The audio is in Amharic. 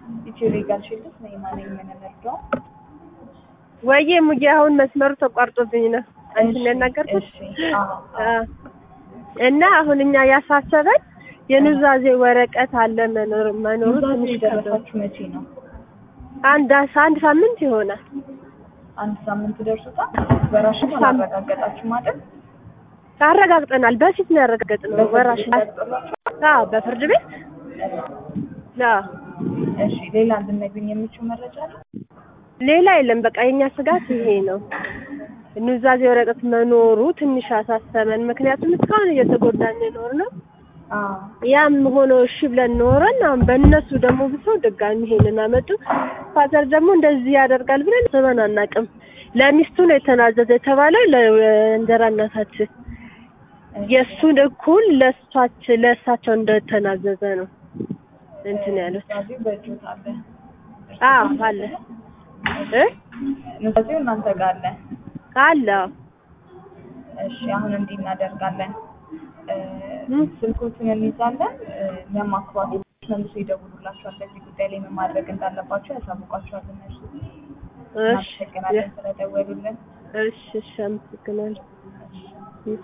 ኢትዮ ሌጋል ሺልድስ ነው የማነኝ የምንረዳው። ወይዬ ሙዬ አሁን መስመሩ ተቋርጦብኝ ነው አንቺን ያናገርኩት እሺ አዎ አ፣ እና አሁን እኛ ያሳሰበን የኑዛዜ ወረቀት አለ መኖር መኖሩ ኑዛዜ ትንሽ ከብዶን የደረሳችሁ መቼ ነው? አንድ አንድ ሳምንት ይሆናል። አንድ ሳምንት ደርሶታል። በራሽን ሳምንት። አላረጋገጣችሁም አይደል? አረጋግጠናል። በፊት ነው ያረጋገጥነው። ወራሽ በፍርድ አዎ፣ በፍርድ ቤት አዎ። እሺ ሌላ እንድነግኝ የምችው መረጃ አለ? ሌላ የለም። በቃ የኛ ስጋት ይሄ ነው። ኑዛዜ ወረቀት መኖሩ ትንሽ አሳሰበን። ምክንያቱም እስካሁን እየተጎዳን የኖር ነው። አዎ ያም ሆኖ እሺ ብለን ኖረን አሁን በእነሱ ደግሞ ብሰው ድጋሚ ይሄንን አመጡ። ፋዘር ደግሞ እንደዚህ ያደርጋል ብለን ስበን አናውቅም። ለሚስቱ ነው የተናዘዘ የተባለው ለእንጀራ እናታችን የእሱን እኩል ለእሷች ለእሳቸው እንደተናዘዘ ነው እንትን ያሉት። ኑዛዜው በእጆት አለ። አዎ አለ እ ኑዛዜው እናንተ ጋር አለ። አለ አዎ። እሺ አሁን እንዲህ እናደርጋለን። እ፣ እም። ስልኮቹን እንይዛለን። እ፣ እኛም አካባቢ መልሶ ይደውሉላችኋል። በዚህ ጉዳይ ላይ ምን ማድረግ እንዳለባቸው ያሳውቋቸዋል። እነሱ እሺ እናመሰግናለን ስለደወሉልን። እሺ እሺ አመሰግናለሁ። እሺ